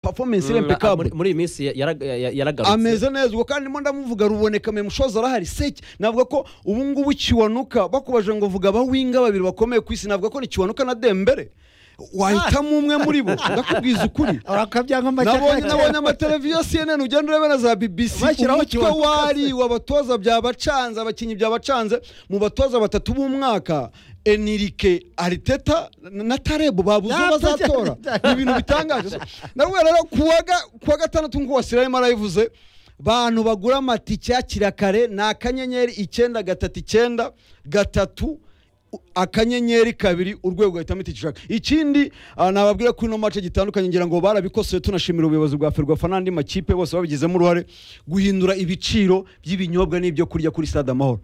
performance iri muri impeccable muri iyi minsi ya- yara- ya- yaragarutse ameze neza ubwo kandi mo ndamuvuga ruboneka memushoza arahari seke navuga ko ubu ngubu kiwanuka bakubaje ngo vuga abawinga babiri bakomeye ku isi navuga ko ni kiwanuka na dembere wahitamo umwe muri bo ndakubwiza ukuri urakabyanka nabonye nabonye amateleviziyo ya cnn ugenda ureba na za bbc Bashyiraho umutwe kiwanuka wari w'abatoza byabacanze abakinnyi byabacanze mu batoza batatu b'umwaka enirike ariteta na tarebo babuze uwo Yapfa cyane, bazatora ni ibintu bitangaje ndabona rero kuwa ga- kuwa gatandatu nk'uko wasirayemo arayivuze bantu bagura amatike yakira kare ni akanyenyeri icyenda gatatu icyenda gatatu u- akanyenyeri kabiri urwego ugahitamo itike ushaka ikindi ah, nababwira ko ino mace gitandukanye ngira ngo barabikoseye tunashimira ubuyobozi bwa ferwafa n'andi makipe bose babigizemo uruhare guhindura ibiciro by'ibinyobwa n'ibyo kurya kuri stade amahoro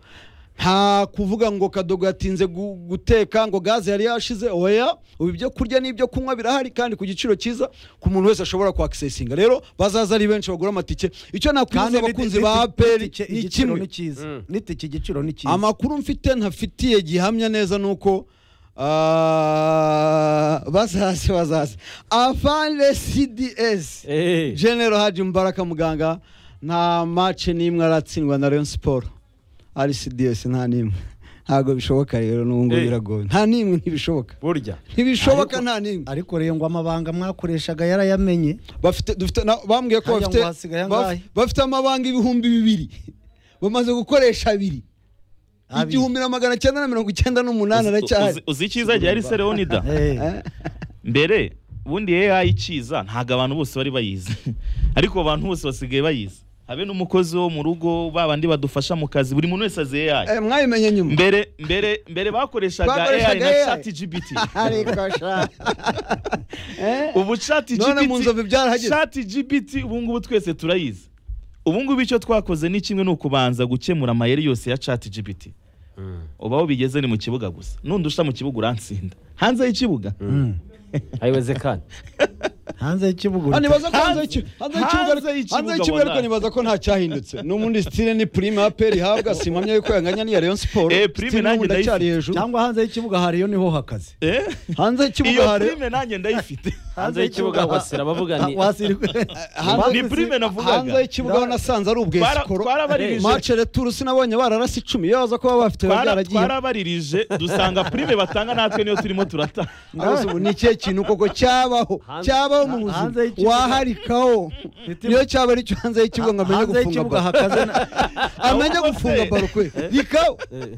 nta kuvuga ngo kadogo yatinze gu- guteka ngo gaze yari yashize oya ubu ibyo kurya n'ibyo kunywa birahari kandi ku giciro cyiza ku muntu wese ashobora kwakisesinga rero bazaza ari benshi bagura amatike icyo nakwiza abakunzi ba peri ni kimwe Mm. nitike igiciro ni cyiza amakuru mfite ntafitiye gihamya neza ni uko ah, bazaze bazaze afande cds Eh, genero haji mubaraka muganga nta mace n'imwe aratsindwa na rayon siporo ari cds nta n'imwe ntabwo bishoboka rero n'ubu ngubu Eh. biragoye nta n'imwe ntibishoboka burya ntibishoboka Ariko- nta n'imwe ariko rero ngo amabanga mwakoreshaga yarayamenye bafite dufite na- bambwiye ko Harya bafite ngo hasigaye angahe? baf- bafite amabanga ibihumbi bibiri bamaze gukoresha abiri Abiri. igihumbi na magana cyenda na mirongo icyenda n'umunani Uzi- aracyahari uzi- uzi icyiza gihari se leonida Eh, mbere ubundi AI ikiza ntabwo abantu bose bari bayizi ariko abantu bose basigaye bayizi habe n'umukozi wo mu rugo ba bandi badufasha mu kazi buri muntu wese azi AI Eh, mwayimenye nyuma mbere mbere mbere bakoreshaga AI Bakoreshaga na AI. chat GPT ariko sha Eh? ubu chat none mu nzovu GPT byarahageze chat GPT ubu ngubu twese turayizi ubu ngubu icyo twakoze ni kimwe ni ukubanza gukemura amayeri yose ya chat GPT uba aho bigeze ni mu kibuga gusa nundusha mu kibuga urantsinda hanze y'ikibuga mm. ntibizekane hanze y'ikibugu Ah, nibaza ko hanze Hanze- y'ikibuga hanze hanze y'ikibuga ariko- y'ikibuga hanze y'ikibuga ariko wallahi. nibaza ko nta cyahindutse ni umundi sitire ni prime ya peri ihabwa simpamya yuko yanganya n'iya Rayon Sport Eh, Prime Sitire nanjye n'ubundi ndayifite. aracyari hejuru cyangwa hanze y'ikibuga hariyo niho hakaze Eh? hanze y'ikibuga iyo hari filime nanjye ndayifite hanze y'ikibuga wasira bavuga ni ni prime navugaga hanze y'ikibuga ho nasanze ari ubwe Twara- sikoro twarabaririje. match retour sinabonye bararasa icumi iyo baza kuba bafite biba Twara- byaragiye twarabaririje dusanga prime batanga natwe niyo turimo turata Arose ubu ni ikihe kintu koko cyabaho Hanze- cyabaho mu hanze buzima y'ikibuga- waharikaho niyo cyaba ari cyo hanze y'ikibuga ngo amenye hanze gufunga y'ikibuga baro hakaze na- amenye Ahubwo gufunga se- baro kwe rikaho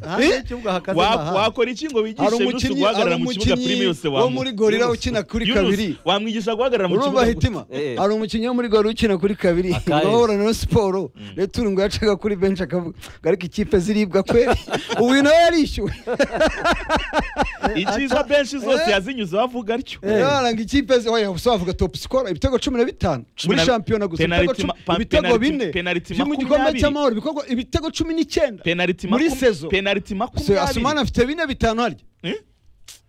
hanze y'ikibuga hakaze Wa- na hanze. wakora iki ngo hari wigishe Yunus umukinnyi hari guhagarara mu kibuga prime umukinnyi yose wo wamu- muri gorira Yunus- ukina kuri Yunus, kabiri wamwigisha guhagarara mu urumva kibuga hitima Eh. hari umukinnyi wo muri gorira ukina kuri kabiri Akahe. ngahura na siporo retour ngo yacaga kuri benshi akavuga ngo ariko ikipe ziribwa kweri ubu uyu nawe yarishyuwe icyiza benshi zose Eh. yazinyuze bavuga atyo yaranga ikipe ze oya gusa bavuga top score ibitego cumi na bitanu Cumi muri na- shampiyona gusa ibitego penalty cumi ma- pa- ibitego penalty- bine penalty byo mu gikombe makumyabiri. cy'amahoro ibikorwa ibitego cumi n'icyenda penaliti Muri makum- saison. penaliti Se- asumani makumyabiri afite bine bitanu harya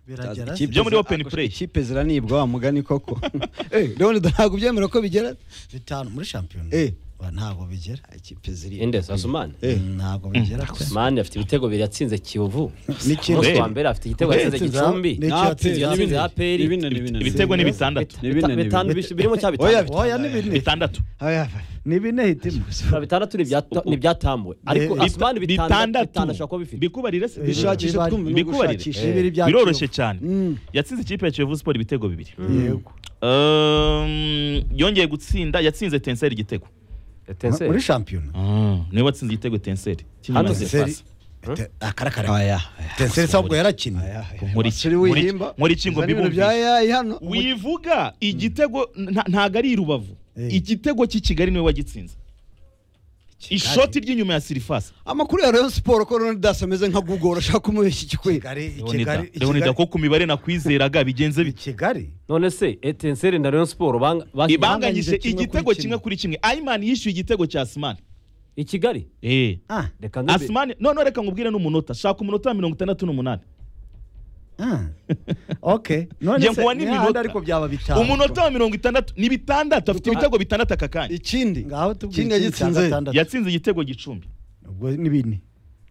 biragera Ikipe Byo muri zi- open ako- play. ikipe ziranibwa wa mugani koko Eh, leonid ntabwo ubyemera ko bigera bitanu muri shampiyona Eh. Wa, ntabwo bigera ikipe ziribwa ende sasumane Eh. ntabwo bigera pe. mani afite ibitego bibiri yatsinze kiyovu N'ikipe- umunsi wa mbere afite igitego yatsinze Yatsinze- gicumbi Ni- yatsinze APR. ibitego ni bitandatu Bita- Ni bine, ni bitanu bine. bis- birimo cya Oya, bitanu oya ni bine bitandatu ni bine hitima Na bitandatu ni ibya- ni ibyatambuwe ariko Bita- asumani bitandatu bitanu ashobora kuba bifite bikubarire se bishakishe Bibari- twumva no bikubarire. gushakisha bibiri bya biroroshye Kiyovu. cyane Mm. yatsinze ikipe ya Kiyovu Sport ibitego bibiri yego Um, yongeye gutsinda yatsinze tenseri igitego Etincelle. muri shampiyona niwe watsinze igitego tenseri Hano Kinyamashe. Tenseri. Tenseri- Te- akarakara tenseri sabwo yarakinnye Nkora iki? Siri Nkora iki? wihimba Nkora iki ngo Zana ibintu bya mbibumvishe AI hano wivuga igitego nta- ntago ari i rubavu Eh. igitego cy'i kigali niwe wagitsinze ishoti ry'inyuma ya sirifasi amakuru ya Rayon Sport ko Ronald Das ameze nka Google urashaka kumubeshya ikikwira Kigali- leonida Kigali- Leonida, ko Kigali- ku mibare nakwizeraga bigenze bike kigali none se etenseri na rayon siporo banga- bashyize ibanganyije kimwe kuri igitego kimwe. kimwe kuri kimwe ayimani yishyuye igitego cya asimani i kigali Eh. ah reka ndebe. asimani noneho reka ngubwire n'umunota shaka umunota wa mirongo itandatu n'umunani ah okay none Njye se nguwa ni ni hahandi minota. ariko byaba bitanu umunota wa mirongo itandatu ni bitandatu afite ibitego bitandatu aka kanya ikindi ngaho tubwire ikindi ikindi cya yagitsinze gatandatu. yatsinze igitego gicumbi ubwo ni bine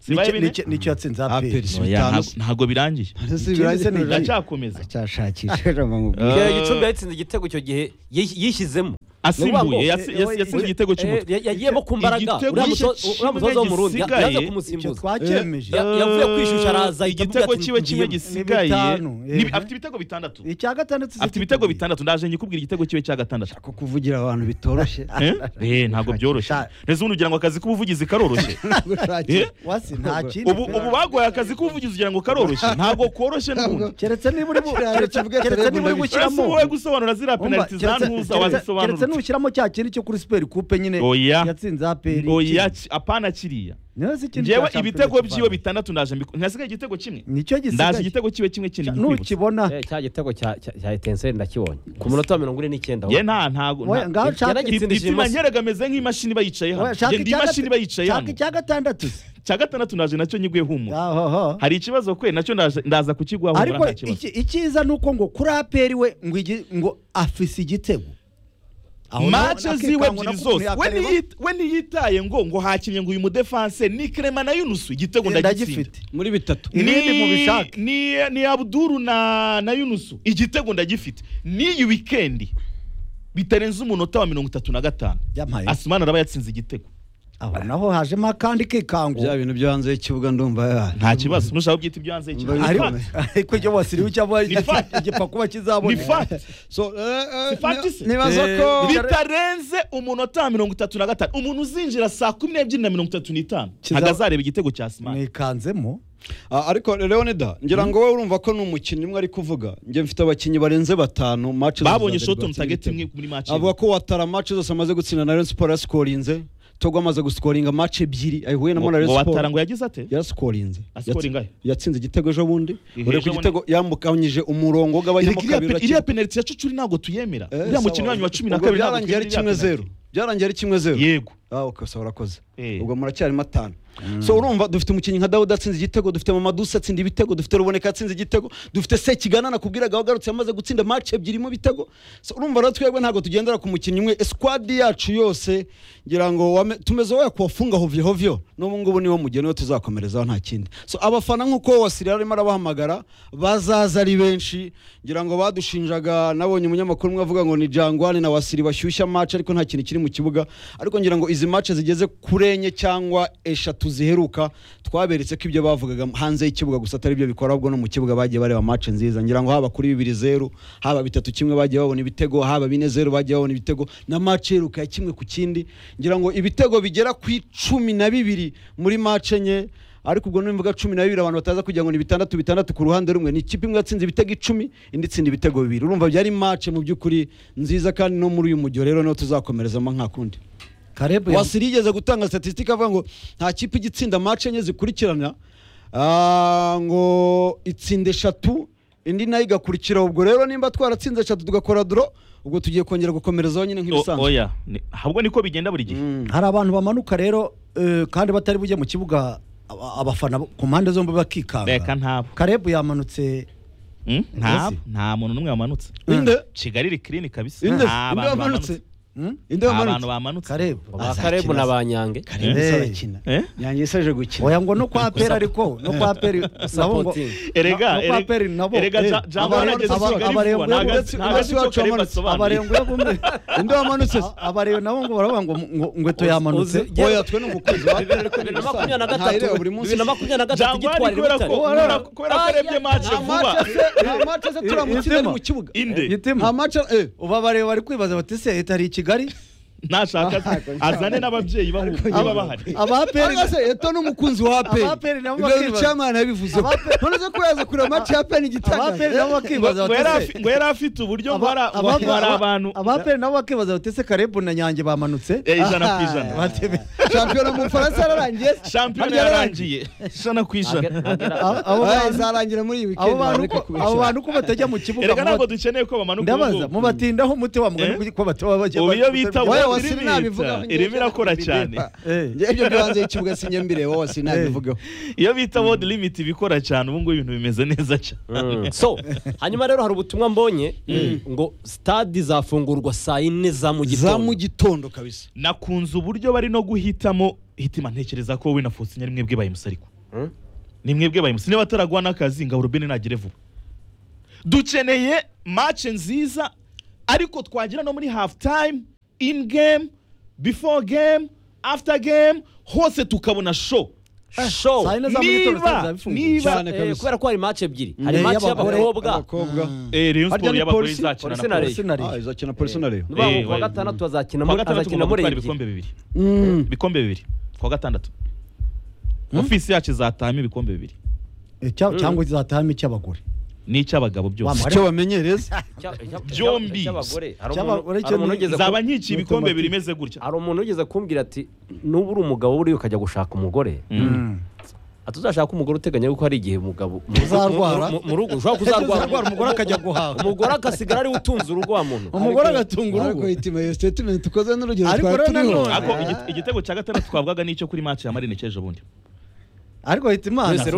Sibaye Nicyo- bine? nicyo- nicyo yatsinze APR. aperi Si Oya, bitanu ntago- ntago birangiye Ese ikindi birangiye se ni- ntibirangiye. ndacyakomeza ndacyashakisha Kigali gicumbi yatsinze igitego icyo gihe yish- yishyizemo asimbuye Ni ukuvuga ngo- yasi- yasi- yatsinze igitego cy'umutwe Eh, yagiyemo ku mbaraga Igitego uriya muto- kimwe uriya mutoza w'umurundi ya- gisigaye, yaza icyo kumusimbuza twakemeje Ya- yavuye kwishyushya araza ahita avuga igitego ati, kiwe kimwe ngiye- gisigaye bitanu, ni- eh. afite ibitego bitandatu icya gatandatu afite ibitego bitandatu ndaje nyikubwira igitego kiwe cya gatandatu ko kuvugira abantu bitoroshye Eh? Eh, ntabwo byoroshye Sha- ndetse ubundi ugira ngo akazi k'ubuvugizi karoroshye ntabwo Eh? ushakira wasi nta kindi ubu ubu bagoye akazi k'ubuvugizi ugira ngo karoroshye ntabwo koroshye n'ubundi keretse niba uri bu- keretse- kivuga keretse terego niba uri ndabizi. uretse gushyiramo wowe gusobanura ziriya Umva, penaliti za keretse- ntuza keretse- keretse wazisobanura n'ushyiramo cya kindi cyo kuri siperi kupe nyine oya yatsinze aperi oya ki- apana kiriya niyo si ikindi ngewe cya shampiyona ibitego kivana. byiwe bitandatu ndaje mbiku- ntihasigaye igitego kimwe nicyo ndaje gisigaye igitego kiwe kimwe kindi nkikwibutsa nukibona Eh, cya gitego cya cya- cya etenseri ndakibonye ku munota wa mirongo ine n'icyenda ye nta ntago Oya, nta- ngaho nshaka- Ip- yaragitsindishije ipima imoso nyeregameze nk'imashini bayicaye hano Oya, shaka Njye ndi icya imashini gata- bayicaye shaka hano icya gatandatu se cya gatandatu naje nacyo nyiguye humura Aho, ho. hari ikibazo kwe nacyo ndaje- ndaza kukiguha humura ariko nta kibazo iki- icyiza ni uko ngo kuri aperi we ngo igi- ngo afise igitego Aho naho mace ziwe nakikangwa ebyiri nakuntu zose we yakareba, niyita- we ntiyitaye ngo ngo hakinnye ngo uyu mudefanse ni Clement na yunusu igitego ndagitsinda ndagifite muri bitatu Ni- Ibindi mubishake. ni ni abuduru na na yunusu igitego ndagifite n'iyi wikendi bitarenze umunota wa mirongo itatu na gatanu Yampaye. asimana araba yatsinze igitego aho naho hajemo akandi kikango bya bintu byo hanze y'ikibuga ndumva ya- nta kibazo nushaka kubyita ibyo hanze y'ikirere. Mbari- Ni ariko fact. ariko ibyo wasiriwe cyangwa Ni fact. igipakuba ni kizabona fact so eh, eh, Si fact se? nibaza ko bitarenze umunota wa mirongo itatu na gatanu umuntu uzinjira saa kumi n'ebyiri na mirongo itatu n'itanu Kiza- ntabwo azareba igitego cya simani mwikanzemo Ah, ariko leonida ngira ngo wowe urumva ko ni umukinnyi umwe ari kuvuga njye mfite abakinnyi barenze batanu match zose babonye za shoti Derby batsinda mutageti ibitego. imwe muri maci avuga ko watara match zose amaze gutsinda na Rayon Sport yasikorinze Togo amaze gusikoringa match ebyiri ayihuye na Rayon ngo watara Sport ngo yagize ate yarasikorinze Asikoringa he? yatsinze igitego ejo bundi Ejo ureka bundi. igitego yambukanyije umurongo w'agabanyamo Iriya- kabiri iriya penaliti ya cucuri ntabwo tuyemera Eh, uriya mukino sawa. wanyu wa cumi na Ubwo kabiri ntabwo byarangiye ari kimwe tuyemera iriya zeru penaliti. byarangiye ari kimwe zeru yego ah ukasa urakoze Eh. ubwo muracyarimo atanu so urumva dufite umukinnyi nka dawudi atsinze igitego dufite mamadusa atsinda ibitego dufite ruboneka atsinze igitego dufite sekigana nakubwiraga wagarutse yamaze gutsinda match ebyiri mu bitego so urumva rero twebwe ntabwo tugendera ku mukinnyi umwe eskwadi yacu yose ngira ngo wame- tumeze wowe kuwafunga hovyo hovyo n'ubu ngubu niwo mugeni we tuzakomerezaho nta kindi so abafana nk'uko wasirira arimo arabahamagara bazaza ari benshi ngira ngo badushinjaga nabonye umunyamakuru umwe avuga ngo ni jangwani na wasiri bashyushya match ariko nta kintu kiri mu kibuga ariko ngira ngo izi match zigeze kuri enye cyangwa eshatu ziheruka twaberetse ko ibyo bavugaga hanze y'ikibuga gusa atari byo bikora ahubwo no mu kibuga bagiye bareba match nziza ngira ngo haba kuri bibiri zeru haba bitatu kimwe bagiye babona ibitego haba bine zeru bagiye babona ibitego na match iheruka ya kimwe ku kindi ngira ngo ibitego bigera ku icumi na bibiri muri match enye ariko ubwo n'imvuga cumi na bibiri abantu bataza kugira ngo ni bitandatu bitandatu ku ruhande rumwe ni ikipe imwe yatsinze ibitego icumi indi itsinda ibitego bibiri urumva byari match mu by'ukuri nziza kandi no muri uyu mujyo rero niho tuzakomerezamo nka kundi karebu wasiri yigeze gutanga statisitike avuga ngo nta kipe ijya itsinda match enye zikurikirana ah, ngo itsinda eshatu indi nayo igakurikiraho ubwo rero nimba twaratsinze eshatu tugakora duro ubwo tugiye kongera gukomerezaho nyine O- nk'ibisanzwe oya Ni- ahubwo niko bigenda buri gihe Mm. hari abantu bamanuka rero eh, kandi batari bujye mu kibuga aba- abafana ku mpande zombi reka bakikanga ntabo karebu yamanutse Mm? ntabo Ese? nta muntu n'umwe wamanutse inde kigali iri clean kabisa inde inde nta bantu wamanutse bamanutse hmm? inde nta wamanutse bantu bamanutse karebu ba Azakina karebu na se. ba nyange karindwi Eh. sarakina Eh? yanjye isaje gukina oya ngo no kwa peri ariko no kwa peri nabo ngo Supporting. erega no kwa peri nabo erega Eh, Ja- Jambo abarengwe- yarageze aba- kigali vuba abarengwe- nta gace uretse- nta gace uretse cyo iwacu karebu wamanutse. asobanuye abarengwe bumwe inde wamanutse se? abarengwe nabo ngo baravuga ngo ngo ngweto yamanutse Uzi- oya twe ni umukunzi wa aperi ariko bibiri na ntibisanzwe. makumyabiri na gatatu Ntayireba buri munsi bibiri na makumyabiri na gatatu jangwani igitwara kubera ko ibitaro kubera kubera ko arebye mace nta vuba match se nta match se turamutsinda ari mu kibuga inde nta gitima match eh ubu abarengwe bari kwibaza bati se leta ari i kigali nashaka azane n'ababyeyi bahu- baba bahari abaperi Anga se eto n'umukunzi wa Abaperi aperi nabo ibyo bakibaza. rucyamana yabivuze Abaperi- none se ko yaza kureba match ya aperi igitangaza abaperi nabo bakibaza ngo yari bati se afi- ngo yari afite uburyo ngo Aba- hari aba- ngo hari abantu abaperi nabo bakibaza bati ese karebu na nyange bamanutse Eh, ijana ku ijana Batebe- shampiyona mu bufaransa yararangiye shampiyona Harya yarangiye ijana ku ijana abo- abo Oya, bantu- izarangira muri iyi weekend abo bantu bareka ko abo kubeshya bantu ko batajya mu kibuga erega ntabwo muba- dukeneye ko bamanuka ndabaza mubatindaho umuti wa mugani Eh? ko bataba bajya ubu iyo bita Oya, ngo wasiri nabivuga, irimi irimo irakora cyane Eh. njye ibyo byo hanze y'ikibuga sinjye mbireba wose nabivugaho iyo bita world limit bikora cyane ubu ngubu ibintu bimeze neza cyane Mm. so hanyuma rero hari ubutumwa mbonye ngo stade izafungurwa saa yine za mu za mu gitondo gitondo kabisa nakunze uburyo bari no guhitamo hitima ntekereza ko wowe na fosinya ari mwebwe bayimusi ariko Mm. ni mwebwe bayimusi niba ataragwa n'akazi ngo rubeni nagere vuba dukeneye mace nziza ariko twagira no muri hafu time in game before game after game hose tukabona show show Sayine za muri Niba- toro zari bifunguye niba- cyane Eh, kabisa kubera ko hari match ebyiri hari Eh, match y'abagore, y'abakobwa abakobwa eh Rayon Harya Sport ni y'abagore polisi- izacina na polisi na Pol- Rayon. Arsenal. Ah, izakina polisi na Rayon. Ni ukuvuga ngo Eh, kuwa wayo. gatandatu azakina kuwa muri gatandatu azakina tugomba muri gutwara ebyiri ibikombe bibiri Mm. ibikombe bibiri kuwa gatandatu ofisi yacu izatahamo ibikombe bibiri Eh, cya- cyangwa izatahamo icy'abagore n'icy'abagabo Wa byose mare- icyo bamenyereza Icya- icya- Byombi. icy'abagore hari Icy'aba- umuntu- uretse hari umuntu ni- wigeze ku- zaba nyikiye ibikombe bibiri imeze gutya hari umuntu wigeze kumbwira ati nuba uri umugabo buriya ukajya gushaka umugore atuzashaka umugore uteganya yuko hari igihe umugabo mu- Uzarwara. mu- mu- mu rugo ushobora Uzarwara, kuzarwara umugore akajya guhaha umugore agasigara ariwe utunze urugo wa muntu umugore agatunga ariko urugo itima iyo statement ukoze n'urugero Ariko twari rero turiho nanone- ariko igi- igitego cya gatandatu twavugaga n'icyo kuri match ya marine cy'ejo bundi ariko hita imana wese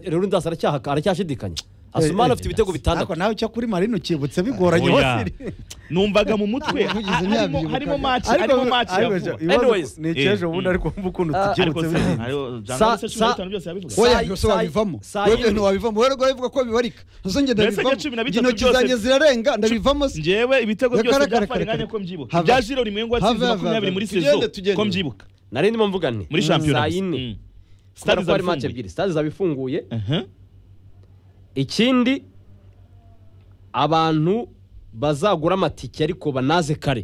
rundas aracyashidikanya asumani afite ibitego bitandatu ariko nawe icyo kuri marino ukibutse bigoranye Oya. hose numvaga mu mutwe Umuvugizi harimo- nyabyo harimo ubukaka. match harimo match ya ariko vuba Anyways. ni icy'ejo Eh, bundi mm. ariko wumva ukuntu Ah, ariko tukibutse se bigoranye. hariho- Sa- Jean-Louis se cumi na sa- bitanu byose yabivuga Sa- Oya, byose saa- wabivamo saa wowe yindi. ibintu wabivamo wowe rwari uvuga ko bibarika nzo njye Mbese ndabivamo njye cumi na bitatu intoki byose- zanjye zirarenga ndabivamo se njyewe ibitego Reka, byose reka, bya reka, fariganya reka. ko mbyibuka Have- ibya jiro rimwengo yatsinze have- makumyabiri muri tugende, sezo tugende. ko mbyibuka nari ndimo mvuga nti muri shampiyona saa gusa. yine Mm. kubera Stade ko hari match zarafunguye. ebyiri stade zabifunguye Aha. ikindi abantu bazagura amatike ariko banaze kare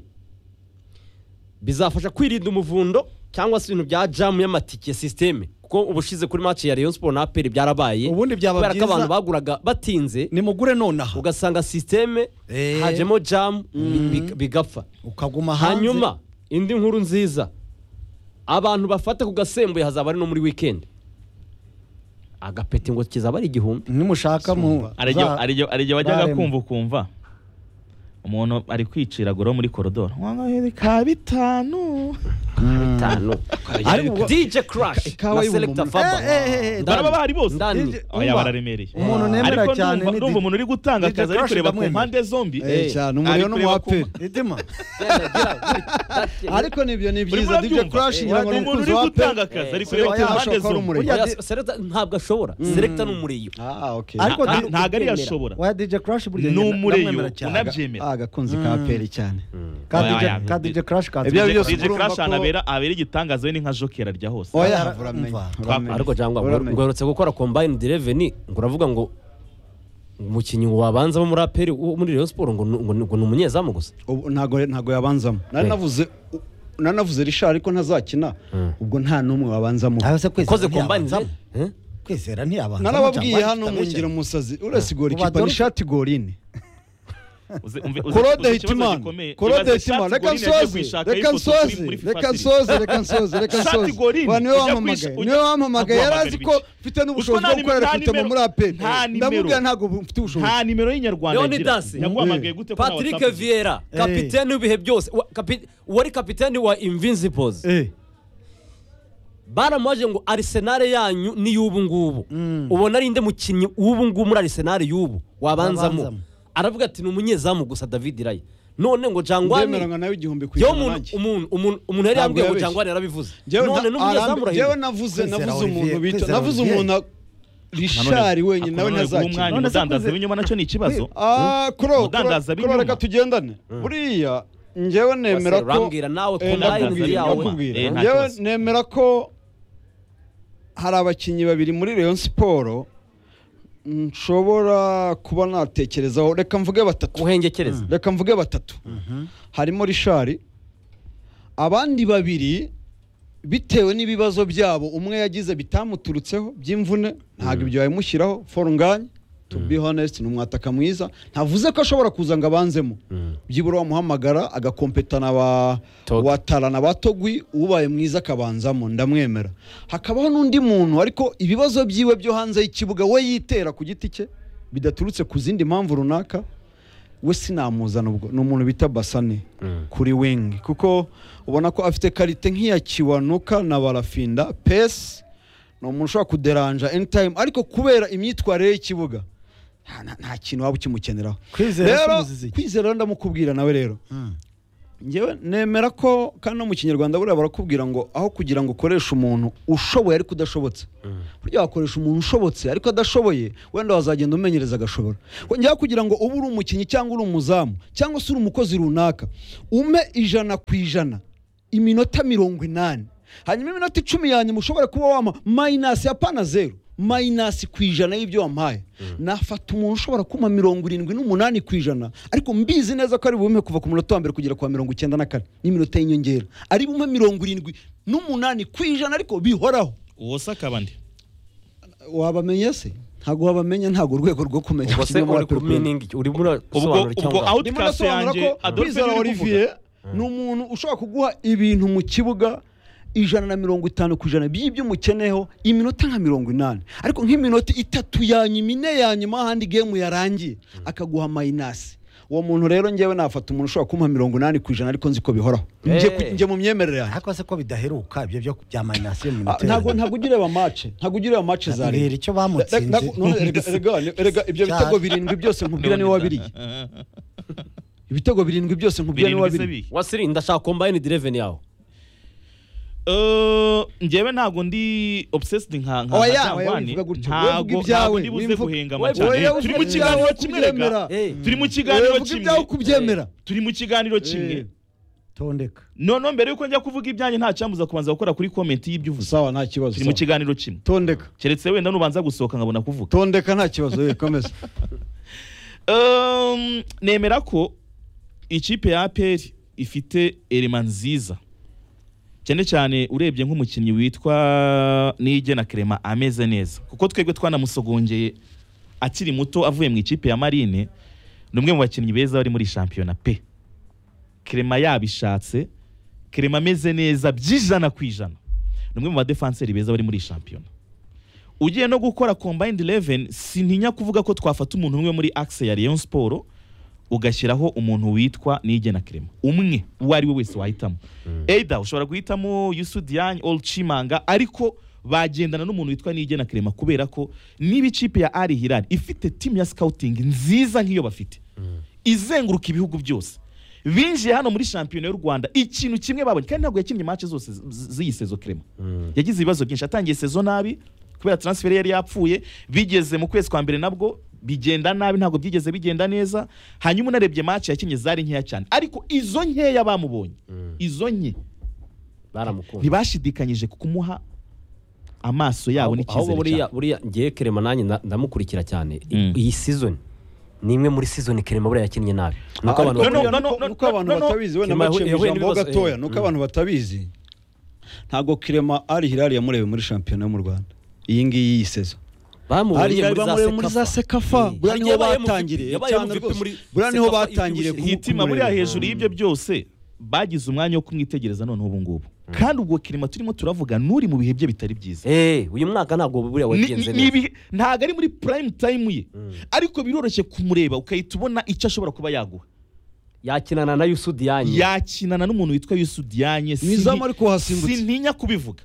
bizafasha kwirinda umuvundo cyangwa se ibintu bya jamu y'amatike sisiteme kuko ubushize kuri match ya Rayon Sport na APR byarabaye Ubundi byaba kubera ko byiza- abantu baguraga batinze nimugure nonaha ugasanga sisiteme Eh. hajemo jamu bi- bi- bigapfa ukaguma hanze hanyuma indi nkuru nziza abantu bafata ku gasembuye hazaba ari no muri wikendi agapeti ngo kizaba ari igihumbi nimushaka mu Ariryo- za- ariryo- ariryo wajyaga zaremwe. kumva ukumva umuntu ari kwicira goro muri korodoro wanga ka bitanu bitanu Ariko ubwo- dj crash Ikawa na y'umuntu. selector Eh, eh, eh, eh, faba baraba bahari bose ndani DJ oya Umva, bararemereye umuntu nemera Ariko cyane ndumva- ni ndumva Dj- umuntu uri gutanga Dj akazi ari Crash kureba ku ndamwemera. mpande zombi Eh, cyane umuriro ari no mu kureba ku- aperi itima ariko nibyo ni Uri byiza DJ murabyumva? Crash ngira ngo ni umuntu umukunzi uri wa gutanga pe akazi Eh, ari si kureba ku wayahasha mpande ko ari zombi umurego. Oya, selector ntabwo ashobora selector ni umureyo ah okay Ariko Nta- di- ntago ari yashobora wa DJ Crash burya ni njye umureyo ndamwemera cyane. unabyemera ah agakunzi ka peri cyane Ka Oya, DJ oya, ka di- DJ Crash ka Ibyo ari byose DJ urumva Crash ko- anabera abera igitangaza we ni nka jokera rya hose oya Umva. uramenya ariko cyangwa uramenya. ngwerutse gukora combine direveni ngo uravuga ngo umukinnyi wabanza wo muri aperi wo muri Rayon Sport ngo ni- ngo ni ngo ni umunyezamu gusa ubu ntago ntago yabanzamo nari Eh. navuze nari navuze Richard ariko ntazakina ubwo nta n'umwe wabanzamo Abase kwizera ukoze combine ntiyabanzamo. Eh? kwizera ntiyabanza narababwiye hano mu ngiro musazi uretse igora Ubu ikipa ni Adolphe- shati gorine Uze- umve- uze- korode uze ikibazo hitimana gikomeye. korode Ibaze hitimana Shati reka Gorine yagiye nsoze kuyishaka reka y'ifoto kuri- nsoze muri FIFA reka Street. nsoze reka nsoze reka Shati nsoze Gorine, wa niwe ujya wampamagaye kwish- niwe wampamagaye yari aguhamagara azi ibiki? ko mfite n'ubushobozi bwo Uziko nta gukorera nimero- kwitema nta muri aperi nimero- nta nimero. ndamubwira ntabwo mfite ubushobozi nta nimero y'inyarwanda Leonidas. yaguhamagaye gute kuri Patrick WhatsApp? Vieira kapiteni w'ibihe byose wa- kapi- wari kapiteni wa Invincibles eh baramubaje ngo Arsenal yanyu ni y'ubu ngubu ubona ari inde mukinnyi w'ubu ngubu muri Arsenal y'ubu wabanzamo Wabanzamo. aravuga ati ni umunyezamu gusa David Raya none ngo Jangwani ndemeranya nawe igihumbi ku yo ijana umuntu nanjye umuntu umuntu umuntu yari Ntabwo yambwiye ngo yabeshye. Jangwani yarabivuze Jewe none nta- arambe- ni umunyezamu jewe urahindura navuze Kwizera navuze Olivier, umuntu bita kwizera navuze Olivier. umuntu Richard wenyine nawe ntazakina umwanya None se umudandaza kuze- w'inyuma nacyo ni ikibazo Ah, kuro Mudandaza kuro- kuro b'inyuma. reka tugendane buriya njyewe nemera ko urambwira nawe Eh, combine ndakubwira, yawe. ndakubwira. Eh, nta Njyewe kibazo. nemera ko hari abakinnyi babiri muri Rayon Sport nshobora kuba natekerezaho reka mvuge batatu guhengekereza reka mvuge batatu harimo Richard abandi babiri bitewe n'ibibazo byabo umwe yagize bitamuturutseho by'imvune ntabwo ibyo babimushyiraho forunganye to be honest ni umwataka mwiza ntavuze ko ashobora kuza ngo abanzemo byibura wamuhamagara agakompetana ba Tog. watarana ba togwi ubaye mwiza akabanzamo ndamwemera hakabaho n'undi muntu ariko ibibazo byiwe byo hanze y'ikibuga we yitera ku giti cye bidaturutse ku zindi mpamvu runaka we sinamuzana ubwo ni umuntu bita basane kuri wingi kuko ubona ko afite karite nk'iya kiwanuka na barafinda pesi ni umuntu ushobora kuderanja anytime ariko kubera imyitwarire y'ikibuga nta- nta- nta kintu waba ukimukeneraho kwizera rero kumuzizi kwizera rero ndamukubwira nawe rero ngewe nemera ko kandi no mu kinyarwanda buriya barakubwira ngo aho kugira ngo ukoreshe umuntu ushoboye ariko udashobotse burya wakoresha umuntu ushobotse ariko adashoboye wenda wazagenda umenyereza agashobora ngewe kugira ngo ube uri umukinnyi cyangwa uri umuzamu cyangwa se uri umukozi runaka ume ijana ku ijana iminota mirongo inani hanyuma iminota icumi ya nyuma ushobora kuba wama mayinasi ya pana zeru mayinasi ku ijana y'ibyo wampaye nafata umuntu ushobora kuma mirongo irindwi n'umunani ku ijana ariko mbizi neza ko ari bumpe kuva ku munota wa mbere kugera ku wa mirongo icyenda na kane n'iminota y'inyongera ari bumpe mirongo irindwi n'umunani ku ijana ariko bihoraho uwo se akaba ndi wabamenya se ntabwo wabamenya ntabwo urwego rwo kumenya ubwo se kimwe uri ku n'abakurwego. meaning uri muri ubwo sobanura ubwo cyangwa ndimo outcast ndasobanura yanjye ko Adolphe kwizera niwe uri kuvuga. olivier ni umuntu ushobora kuguha ibintu mu kibuga ijana na mirongo itanu ku ijana by'ibyo umukeneyeho iminota nka mirongo inani ariko nk'iminota itatu ya nyuma ine ya nyuma ahandi gemu yarangiye akaguha mayinasi uwo muntu rero ngewe nafata umuntu ushobora kumpa mirongo inani ku ijana ariko nzi ko bihoraho Nge ku- Eh. nge mu myemerere yanjye ariko se ko bidaheruka ibyo byo bya mayinasi mu Ah, minota ntabwo ntabwo ugira amace ntabwo ugira amace za Mbwira leta icyo bamutsinze. Ntabwo- none erega- erega erega ibyo bitego birindwi byose nkubwira niwe wabiriye ibitego birindwi byose nkubwira niwe birindwi se wabiriye bihe wasiri ndashaka combine the revenue yawe Eh, njyewe ntabwo ndi obsessed nka nka Oya, Jean oya, Wani. wivuga gutyo. ntabwo Wivuga ibyawe, ntabwo ndi buze wivuga- guhenga Oya, amacane wivuga turi mu kiganiro ibyawe, kimwe kubyemera. rega Eh. turi mu kiganiro uvuga ibyawe kimwe kubyemera turi mu kiganiro kimwe Eh. tondeka noneho mbere yuko njya kuvuga ibyanjye nta cyambuza kubanza gukora kuri komenti y'ibyo uvuze sawa nta kibazo turi mu sawa. kiganiro kimwe tondeka keretse wenda nubanza gusohoka nkabona kuvuga tondeka nta kibazo ye komeza Um, nemera ko ikipe ya APR ifite elema nziza cyane cyane urebye nk'umukinnyi witwa Nige na Clement ameze neza kuko twebwe twanamusogongeye akiri muto avuye mu ikipe ya Marine ni umwe mu bakinnyi beza bari muri shampiyona pe Clement yabishatse Clement ameze neza by'ijana ku ijana ni umwe mu badefenseri beza bari muri shampiyona ugiye no gukora combined 11 sintinya kuvuga ko twafata umuntu umwe muri axe ya Rayon Sport ugashyiraho umuntu witwa Nige na Clement umwe uwo ari we wese wahitamo either ushobora guhitamo Yusu Diagne Ol Chimanga ariko bagendana n'umuntu witwa Nige na Clement kubera ko niba ikipe ya Al Hilal ifite team ya scouting nziza nk'iyo bafite izenguruka ibihugu byose binjiye hano muri shampiyona y'u Rwanda ikintu kimwe babonye kandi ntabwo yakinnye match zose z- z- z'iyi sezo Clement yagize ibibazo byinshi yatangiye sezo nabi kubera transfer yari yapfuye bigeze mu kwezi kwa mbere nabwo bigenda nabi ntabwo byigeze bigenda neza hanyuma unarebye match yakinnye zari nkeya cyane ariko izo nkeya bamubonye izo nke baramukunda ntibashidikanyije ku kumuha amaso yabo ahubwo n'icyizere buriya cyabo buriya ngiye kerema nanjye nda- ndamukurikira cyane I- Mm. iyi season ni imwe muri season kerema buriya yakinnye nabi nuko abantu no, no, bakunda- no, no, no, nuko abantu no, no. batabizi wenda Kirema, mbaciyemo yahuye ijambo ho n'ibibazo, gatoya eh. nuko abantu batabizi ntabwo kirema ari hirari yamurebe muri shampiyona yo mu rwanda iyi ngiyi y'iyi sezo bamubonye Ari Hilal bamureba muri za Sekafa. Eh, Buriya niho yabaye MVP, batangiriye yabaye cyane MVP rwose. muri Buriya niho Sekafa batangiriye ibyibushye. ku- hitima kumureba. buriya hejuru y'ibyo byose bagize umwanya wo kumwitegereza noneho ubu ngubu kandi ubwo kirima turimo turavuga n'uri mu bihe bye bitari byiza Eh, uyu mwaka ntabwo buriya Ni- wagenze ni- ni neza ibihe- ntabwo ari muri prime time ye ariko biroroshye kumureba ugahita ubona icyo ashobora kuba yaguha yakinana na Yusu Diagne yakinana n'umuntu witwa Yusu Diagne Mu izamu sinti- ariko hasimbutse. sintinya kubivuga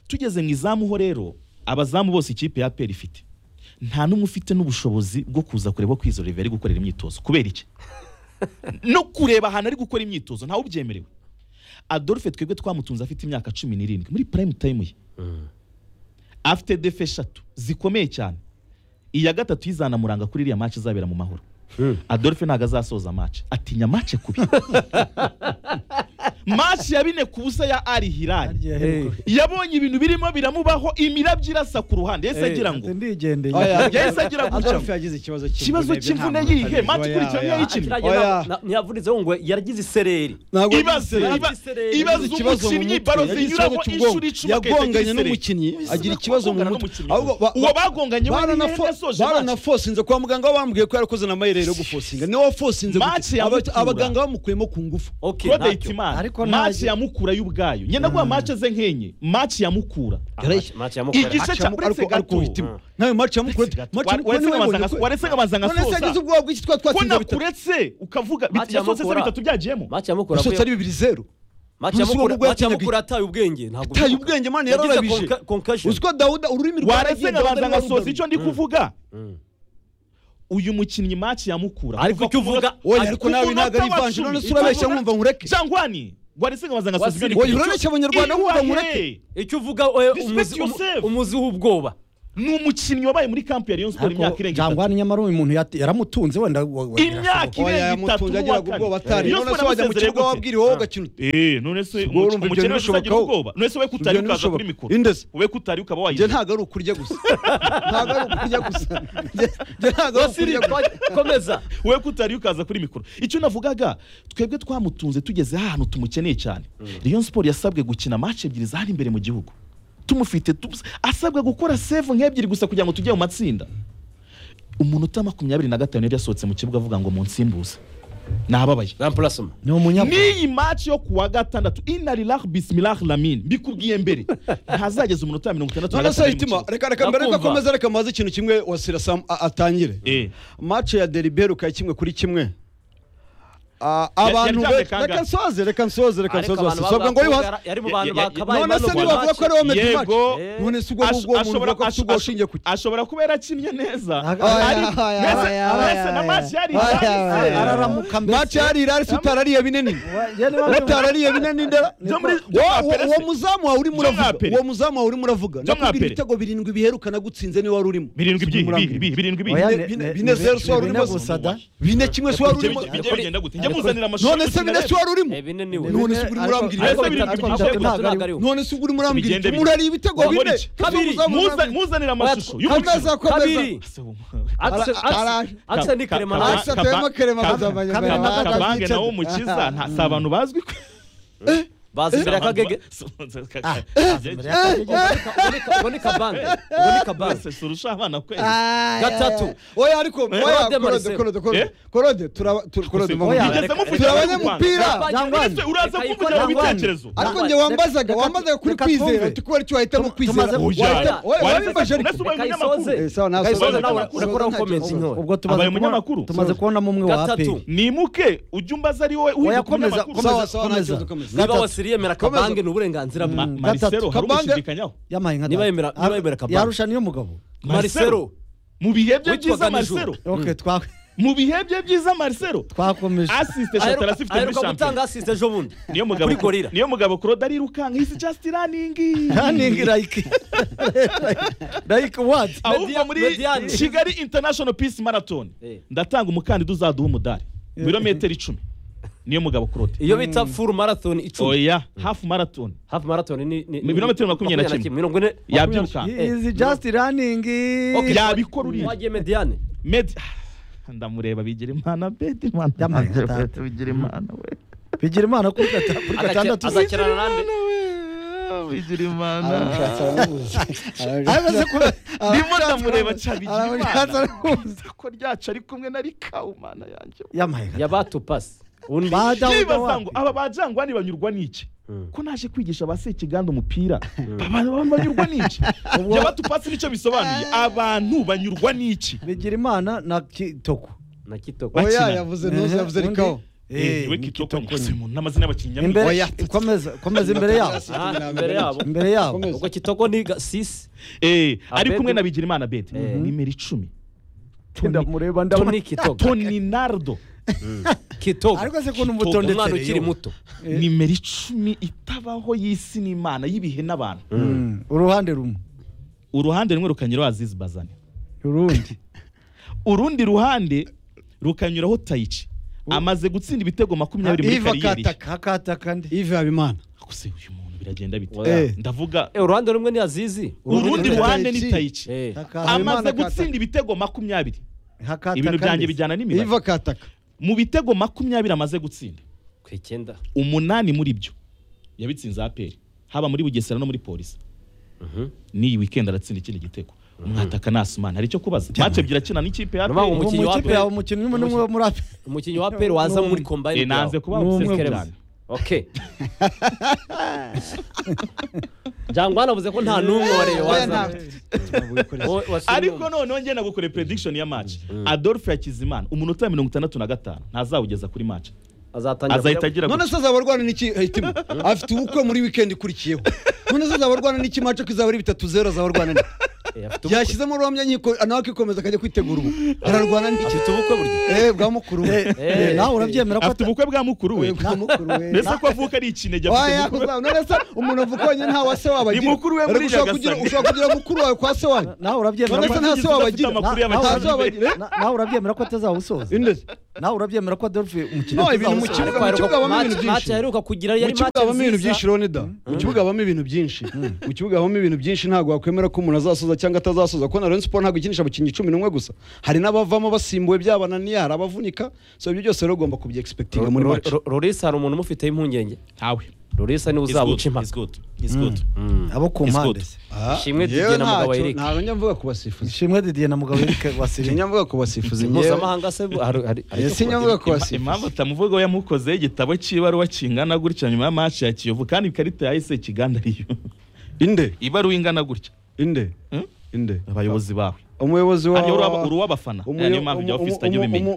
tugeze mu izamu ho rero abazamu bose ikipe ya APR ifite nta n'umwe ufite n'ubushobozi bwo kuza kureba ko izo Olivier ari gukorera imyitozo kubera iki no kureba ahantu ari gukora imyitozo ntawe ubyemerewe Adolphe twebwe twamutunze afite imyaka cumi n'irindwi muri prime time ye afite defe eshatu zikomeye cyane iya gatatu y'izanamuranga kuri iriya match izabera mu mahoro Adolphe ntabwo azasoza match atinya match kubi match ya bine ku busa ya Al Hilal yabonye ibintu birimo biramubaho imirabyo irasa ku ruhande yahise Eh, agira ngo ndigendeye yahise agira gutya Adolphe yagize ikibazo cy'imvune ikibazo byo cy'imvune ntabwo yihe batabizi. match Oya, ikurikiranye oya. yayikinnye Oya. ntiyavunitseho ngo yagize isereri Ntabwo ibaze yagize- iba- isereri. ibaze ikibazo mu umukinnyi mutwe, baro yagize zinyuramo ikibazo cy'ubwonko. inshuro icumi agahita yagonganye agira isereri. n'umukinnyi agira ikibazo mu bakongana mutwe n'umukinnyi. Ahubwo ba- Uwo bagonganye we barana niwe fo- yasoje baranafosinze kwa muganga we bambwiye ko yarakoze n'amayereri yo gufosinga niwe wafosinze Match gutya. yamutura. Aba- abaganga bamukuyemo ku ngufu okay Claude ntacyo. Hitimana Ariko match ntazi- ya Mukura y'ubwayo nyina guha match ze nk'enye match ya Mukura Ah, match- match ya Mukura. Igice cya Ariko- uretse ariko gato. uhitimo. nawe match yamukura match yamukura waretse niwe nkabanza yabonye ko- nka- waretse nkabanza none se yagize nkasoza ubwoba bw'iki twa ko twatsinze bitatu nakuretse ukavuga bit- Match ya yasoze se Mukura. bitatu byagiyemo Match ya Mukura yasotse ari bibiri zeru match ya Umunsi Mukura- w'ubwo match ya yakinaga- Mukura ataye ubwenge ntabwo Ataye ubwenge, man, yararabije. concussion uziko dawuda ururimi rwe waretse rwaragiye, nkabanza Dawuda nkasoza icyo ndi kuvuga uyu mukinnyi match yamukura Ariko icyo uvuga- Oya, ariko nawe ntabwo ari ivanje none se urabeshya nkumva nkureke jangwani gwarisinga bazanga Wasi- suspension Oya, urabeshya abanyarwanda nkumva nkureke icyo uvuga eh, Respect umuzi- umu- yourself. umuzi w'ubwoba ni umukinnyi wabaye muri kamp ya Rayon Sport imyaka irenga itatu jangwani nyamara uyu muntu yat- yaramutunze wenda wa- wa- imyaka Oya, irenga itatu yamutunze n'uwa agiraga ubwoba atari Rayon none Sport se wajya mu yamusezereye kibuga gute? wabwira wowe ugakina ute Eh, none se Ubwo urumva ibyo umukene wese agira ntibishobokaho. ubwoba none se we Ibyo kutari ukaza ntibishoboka. kuri mikoro Indezi. we kutari ukaba njye wayizi ntabwo ari ukurya gusa ntabwo ari ukurya gusa Njye- njye ntabwo ari ukurya gusa komeza we kutari ukaza kuri mikoro icyo navugaga twebwe twamutunze tugeze ahantu tumukeneye cyane Rayon Sport yasabwe gukina match ebyiri zari imbere mu gihugu tumufite tu- asabwa gukora save nk'ebyiri gusa kugira ngo tujye mu matsinda umunota makumyabiri na gatanu yari yasohotse mu kibuga avuga ngo munsimbuze nababaye rampurasoma ni umunyabwenge n'iyi match yo kuwa gatandatu inarilah bismilah lamin mbikubwiye mbere ntazageza umunota wa mirongo itandatu na none se gatanu mu hitima kibuga. reka reka mbere yuko Ndakumva. akomeza reka maze ikintu kimwe wasira sam a- atangire Eh. match ya deriberi ukaya kimwe kuri kimwe Ah, abantu yaryamye be- kangahe? reka nsoze reka nsoze reka nsoze wasisabwa ngo yuhase yari mu bantu Ya- ya- ya- bakabaye none se bano nibavuga babaci. ko ari wowe meddy match Yego. none se ubwo Ash- ngubwo umuntu ashobora- uvuga ko ash- ubwo ash- ushingiye ku ki ashobora kuba yarakinnye neza Aga- Ari- Aya, aya, mbese- aya, aya, mbese na aya, match yari aya, ihari. aya, araramuka match yari irari se utarariye binini utarariye binini ndera Byo muri- byo Wa- mwa wa- Pele se. uwo muzamu wawe urimo Byo mwa uravuga Pele. uwo muzamu wawe urimo uravuga Byo mwa ndakubwira Pele. ibitego birindwi biherukana gutsinze niwe wari urimo birindwi Sibyo by'iyi, muri birindwi Amerika. by'iyi, birindwi by'iyi. Oya, Bine- bine- bine zero se wari urimo bine kimwe se wari urimo bijya- bijya bigenda gute? Njya muzanira amashusho none se bine se wari urimo Eh, bine ni we. none se uri murambwira Ariko ibitego birindwi Ariko by'iyi, bitatu ntabwo ntabwo ari we. none se ubwo uri murambwira Bigende ibitego bine. murari ibitego Bakora bine iki? Kabiri. Ese umuzamu Muza- urambwira- muzanira amashusho Kameza y'umukino akomeza kabiri Ese, um, Ara- Axe- Axe- ara- Axe ni Ka- karemano. Ka- Axe atuyemo Ka- karemano Ka- azabanya- Ka- azabanya- Ka- kabange azabyica- nawo umukiza nta- si abantu bazwi ko- bazi imbere ya kagege ngo ni kabange ngo ni kabange Bose surusha abana kwezi gatatu oya ariko Eh, oya korode Claude Marcel. korode korode Eh? korode turaba tu- Claude Oya, muvugire. mugeze mufite turi abanyarwanda. abanyamupira. Ese uraza kumvugira mu bitekerezo ariko njye wambazaga Reka- wambazaga kuri reka kwizera twumve. uti kubera icyo wahitamo kwizera tumaze- Oya. Wahitamo- oya, Wahitamo- wabimbaje ariko Unless ubaye Reka umunyamakuru. isoze. Eh, sawa, nawe- Kayisoza sawa, nawe nta- urakora nta- comments nta- intore. ubwo tumaze Abaye kubona- umunyamakuru. tumaze kubona umwe wa Gatatu. APR nimuke ujye umbaza ari wowe Oya, uhinduka komeza, umunyamakuru sawa, Komeza, sawa, komeza. nta kibazo, komeza. niba Gatatu. wasiriye yemera Komeza. kabange ni uburenganzira bwe Ma- Marcelo hari Kabange- umushidikanyaho yampaye nka Niba data. yemera- Aba- niba yemera kabanga. yarusha niyo mugabo Marcelo mu bihe bye byiza Witwaga nijoro. Marcelo okay twa- mu bihe bye byiza Marcelo twakomeje asiste Shatarasi ifite muri aheruka shampiyona gutanga asiste ejo bundi niyo mugabo kuri gorira niyo mugabo Claude arirukanka hisi just running running like like what ahubwo muri Mediane. Kigali International Peace Marathon Eh. ndatanga umukandida uzaduha umudari mu birometero icumi niyo mugabo Claude iyo bita full marathon icumi oya half marathon hafi marathon ni ni- Mu birometero makumyabiri na kimwe. mirongo ine yabyiruka He is just running Okay. yabikora uriya wagiye mediane Med ndamureba bigira imana bedi imana Yamaye gatatu. bigira imana we bigira imana kuri gata- kuri gatandatu azakirana nande bigira imana Arabashatse, aramubuza. Ahagaze ku- ndimo ndamureba cya bigira Arabashatse imana aramubuza. ko ryacu ari kumwe na rikawu mana yanjye yamaye gatatu. yabatupasi undi Bada wuda ndibaza wapi? ngo aba bajangwani banyurwa n'iki Mm. ko naje kwigisha ba sekiganda umupira abantu banyurwa n'iki Ubwo- jya batupasi nicyo bisobanuye abantu banyurwa n'iki bigira imana na kitoko na kitoko oya bakina. yavuze ntuzi yavuze Undi- rikaho Eh, we ni kitoko kitoko nyuze nyine. mu n'amazina y'abakinnyi imbere Oya. komeza komeza imbere yabo Ah, imbere yabo imbere yabo Komeza. ubwo kitoko ni ga- sisi Eh, ari Abedi. kumwe na bigirimana bedi Eh. nimero icumi Tunda mureba ndabona toni kitoko toni nardo kitoko ariko se kuntu umwana mutondetse ukiri muto Eh. nimero icumi itabaho y'isi n'imana y'ibihe n'abantu uruhande rumwe uruhande rumwe rukanyuraho azizi bazane urundi urundi ruhande rukanyuraho tayici amaze gutsinda ibitego makumyabiri muri Iva kariyeri ye Kataka. kakataka ndi Yves Habimana Gusa uyu muntu biragenda bite Eh. ndavuga Eh, uruhande rumwe ni azizi urundi ni ruhande ni Tayichi. tayici Eh, amaze Habimana gutsinda ibitego makumyabiri hakataka ibintu byanjye ndetse. bijyana n'imibare Yves Kataka mu bitego makumyabiri amaze gutsinda ku icyenda umunani muri byo yabitsinze aperi haba muri bugesera no muri polisi n'iyi weekend aratsinda ikindi gitego umwataka nasumana hari icyo kubaza match ebyiri akina n'ikipe ya Numva ngo APR. Uwo Umukinnyi wa mukipe mbere. yawe umukinnyi umwe n'umwe wo muri ape umukinnyi wa peri waza muri Eh, kombayini nanze kuba Ni umwe obsessed gusa. cyane okay jangwa anavuze ko nta n'umwe wareba oya waza ntabwo Wowe wasura ariko umuntu. noneho njye nagukore prediction ya match adolphe yakizimana umunota wa mirongo itandatu na gatanu ntazawugeza kuri match azatangira azahita kureba- agira none gutya. se azaba arwana n'iki Haitimo afite ubukwe muri weekend ikurikiyeho none se azaba arwana n'iki mace ko izaba ari bitatu zero azaba arwana n'iki Eh, afite ubukwe. yashyizemo uruhamya nyiko nawe akikomeza akajya kwitegura ubu ararwana n'iki afite ubukwe burya eh bwa mukuru we Eh, nawe urabyemera ko afite ubukwe bwa mukuru we Eh, bwa mukuru we mbese ko avuka ari ikinege Oya, afite ubukwe kuzaba- none se umuntu avuga wenyine nta wa se wabagira Ni mukuru we muri Ariko ushobora Nyagasani. kugira- ushobora kugira mukuru wawe kwa se wanyu nawe urabyemera None ko se nta se wabagira amakuru Na- nawe y'abakinnyi be. urabyemera- na- nawe urabyemera ko atazawusoza Inde se? nawe urabyemera ko Adolphe umukino No, ibintu mu atazawusoza? kibuga- Ariko mu kibuga habamo match- ibintu byinshi. match aheruka kugira mu yari kibuga match habamo ibintu nziza. byinshi ronida mu kibuga habamo ibintu byinshi mu kibuga habamo ibintu byinshi ntabwo wakwemera ko umuntu azasoza cyangwa atazasoza kuko na Rayon Sport ntabwo ikinisha abakinnyi cumi n'umwe gusa hari n'abavamo basimbuwe byabananiye hari abavunika so ibyo byose rero ugomba kubyegispektinga muri Ro- match Ro- Lorisa hari umuntu umufiteho impungenge ntawe Lorisa niwe It's good, uzabuca it's impaka good, it's good. Mm. abo ku It's mpande good. se Ah, yewe Ishimwe Didier na ntacyo- Mugabo Eric. ntabwo njya mvuga ku basifuzi ishimwe Didier na mugabo Eric Wasirina njya mvuga ku basifuzi njyewe mpuzamahanga se bu- hari- hari- hari- sinjya mvuga ku Ima- basifuzi impamvu utamuvugaho yamukozeho igitabo cy'ibaruwa kingana gutya nyuma ya match ya kiyovu kandi ikarita yahise kiganda ariyo inde ibaruwa ingana gutya inde Hmm? inde abayobozi bawe umuyobozi wa hariyo uruwa- uruw'abafana Eh, niyo mpamvu ibya ofisi utajya ubimenya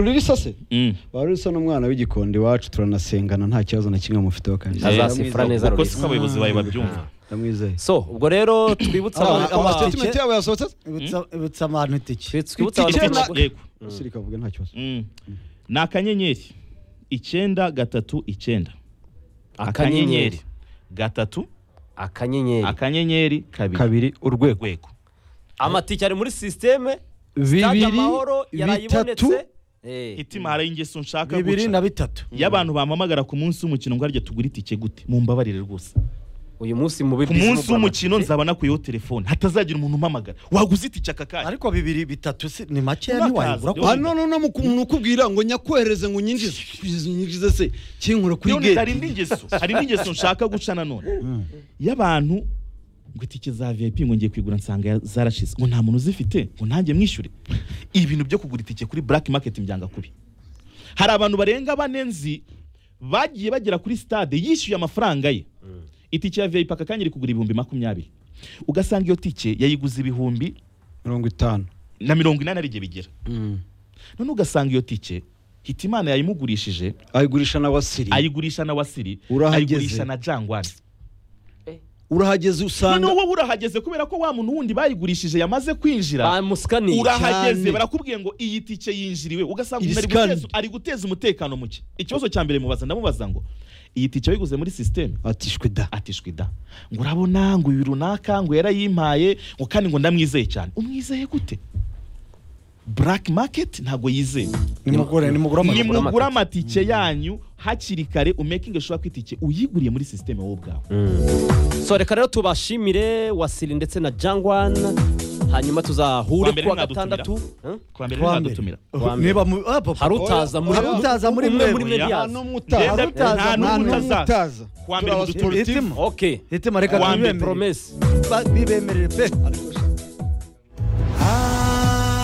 rurisa se Mm. warurisa n'umwana w'igikondo iwacu turanasengana nta kibazo na kimwe mufiteho kandi Azasifura neza kuko si ko Lorisa abayobozi bawe babyumva ndamwizeye so ubwo rero twibutse Aba- abantu- aba- aba- statement yabo yasohotse ibitsa abantu itike twi- twibutse Iki- abantu- Icyenda- yego usirika avuga nta kibazo Mm. ni akanyenyeri icyenda gatatu icyenda akanyenyeri gatatu akanyenyeri akanyenyeri kabiri kabiri urwego urwego amatike ari muri sisiteme Stade bibiri amahoro bitatu yarayibonetse Eh, hitima hari ingeso nshaka bibiri na guca bitatu iyo abantu bampamagara ku munsi w'umukino ngo harya tugura itike gute mumbabarire rwose uyu munsi mu ku munsi w'umukino nzaba nakuyeho telefone hatazagira umuntu umpamagara waguze itike aka kanya ariko bibiri bitatu si- ni make Nakazi, ntiwayigura rero. hano no no mu umuntu ukubwira ngo nyakwohereze ngo unyinjize unyinjize se kinkura kuri None hari gate indi ngeso hari indi ngeso nshaka guca nanone iyo abantu ngo itike za vip ngo ngiye kuyigura nsanga ya- zarashize ngo nta muntu uzifite ngo nanjye mwishyure ibintu byo kugura itike kuri black market mbyanga kubi hari abantu barenga bane nzi bagiye bagera kuri stade yishyuye amafaranga ye itike ya vip aka kanya iri kugura ibihumbi makumyabiri ugasanga iyo tike yayiguze ibihumbi mirongo itanu na mirongo inani ari igihe bigera none ugasanga iyo tike hitimana yayimugurishije ayigurisha na wasiri ayigurisha na wasiri Urahageze. ayigurisha na jangwari urahageze none usanga wowe urahageze kubera ko wa muntu wundi bayigurishije yamaze kwinjira bamusikaniye urahageze cyane. barakubwiye ngo iyi tike yinjiriwe ugasanga Iri umuntu ari guteza- scanned. ari guteza umutekano muke ikibazo cya mbere mubaza ndamubaza ngo iyi tike wayiguze muri sisiteme atishwe da atishwe da ngo urabona ngo uyu runaka ngo yarayimpaye ngo kandi ngo ndamwizeye cyane umwizeye gute black market ntabwo yizewe nimugure nimugure Nimugure amaguru nimugura amatike yanyu hakiri kare umekinge ushobora ko itike uyiguriye muri sisiteme wowe ubwawe so reka rero tubashimire wasiri ndetse na jangwan hanyuma tuzahure Kwa mbere kuwa mwadutumira. gatandatu Eh? kwa mbere Kwa mbere. ntibadutumira Kwa mbere. niba mu- ah, papa. hari utaza muri Hari utaza muri umwe mwe. muri mwe nta ntiyaza. n'umwe Nta utaza n'umutaza. nta n'umwe n'umutaza. utaza Kuwa mbere turi mudutumire. abasiporotifu Hitima. okay hitima reka Wa mbere, twibemerere promesse Ba- bibemerere pe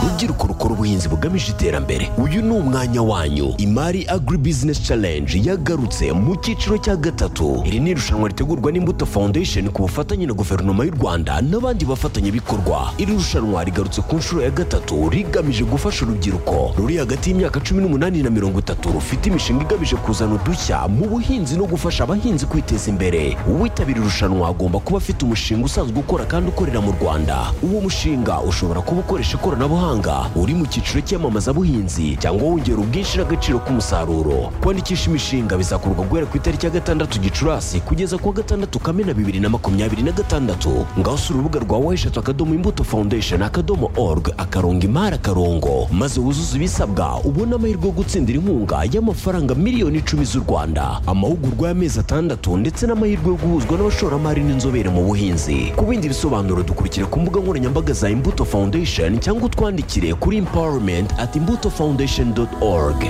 rubyiruko rukora ubuhinzi bugamije iterambere uyu ni umwanya wanyu imari agri business challenge yagarutse mu cyiciro cya gatatu iri ni irushanwa ritegurwa n'imbuto foundation ku bufatanye na guverinoma y'u rwanda n'abandi bafatanyabikorwa iri rushanwa rigarutse ku nshuro ya gatatu rigamije gufasha urubyiruko ruri hagati y'imyaka cumi n'umunani na mirongo itatu rufite imishinga igamije kuzana udushya mu buhinzi no gufasha abahinzi kwiteza imbere uwitabira irushanwa agomba kuba afite umushinga usanzwe ukora kandi ukorera mu rwanda uwo mushinga ushobora kuba ukoresha ikoranabuhanga uri mu cyiciro cy'iyamamazabuhinzi cyangwa wongera ubwinshi n'agaciro k'umusaruro kwandikisha imishinga bizakorwa guhera ku itariki ya gatandatu gicurasi kugeza ku wa gatandatu kamena bibiri na makumyabiri na gatandatu ngaho usura urubuga rwa weshatu akadomo imbuto foundation akadomo org akarongo imari akarongo maze wuzuze ibisabwa ubone amahirwe yo gutsindira inkunga y'amafaranga miliyoni icumi z'u rwanda amahugurwa y'amezi atandatu ndetse n'amahirwe yo guhuzwa n'abashoramari n'inzobere mu buhinzi ku bindi bisobanuro dukurikira ku mbuga nkoranyambaga za imbuto foundation cyangwa utwandikire kuri empowerment at imbuto foundation org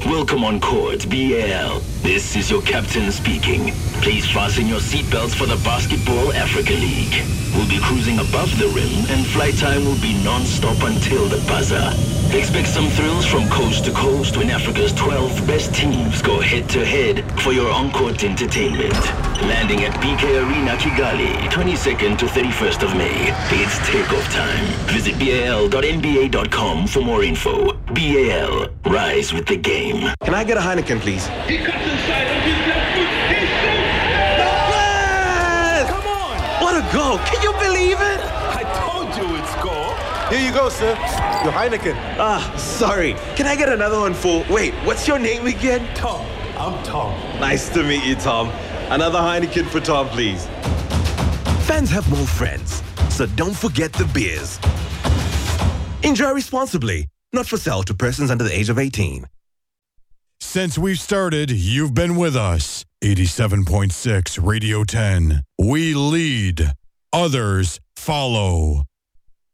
Welcome on court, BL. This is your captain speaking. Please fasten your seatbelts for the Basketball Africa League. We'll be cruising above the rim, and flight time will be non-stop until the buzzer. Expect some thrills from coast to coast when Africa's 12 best teams go head-to-head for your on-court entertainment. Landing at BK Arena, Kigali, 22nd to 31st of May. It's takeoff time. Visit bal.nba.com for more info. BAL, rise with the game. Can I get a Heineken, please? He cuts inside on his left foot. He shoots. No! What a goal! Can you believe it? I told you it's goal. Here you go, sir. Your Heineken. Ah, sorry. Can I get another one, fool? Wait, what's your name again? Tom. I'm Tom. Nice to meet you, Tom. Another Heineken for Tom, please. Fans have more friends, so don't forget the beers. Enjoy responsibly, not for sale to persons under the age of 18. Since we've started, you've been with us. 87.6 Radio 10. We lead, others follow.